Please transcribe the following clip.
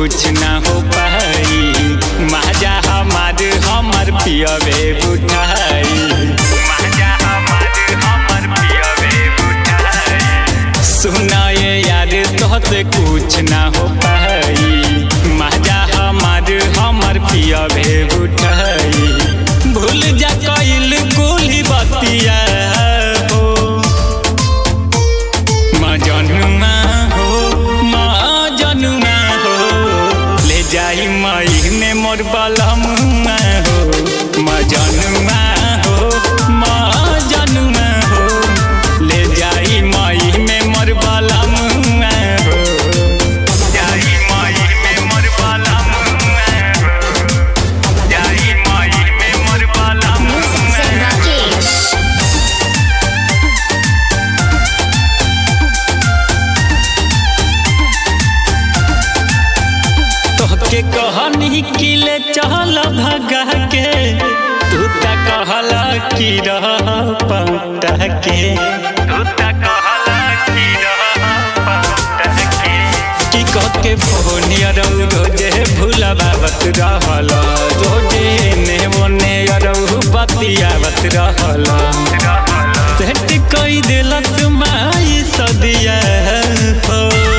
कुछ ना हो पाई माजा हमार हमर पियबे बुठाई माजा हमार हमर पियबे बुठाई सुनाए यार तोहसे कुछ ना हो पाई माजा हमार हमर पियबे बुठाई भूल जा कइल कुली बतिया हो मजनुमा हो मजनुमा हो ले जाई मई में मोर बलमुआ हो मजनुमा हो मजनुमा हो ले जाई मई में मोर बलमुआ हो जाई मई में मोर बलमुआ हो जाई मई में मोर Music बलमुआ Zen Rakesh. तोहके कहनी कि ले चल भगा के तू त कहला कि रह पौता के तू त कहला कि रह पौता के कि कह के फोनिया रहू रोजे भूलबावत रहल रोजे ने मोने रहू बतियावत रहल सेट कई दिलत माई सदिया हो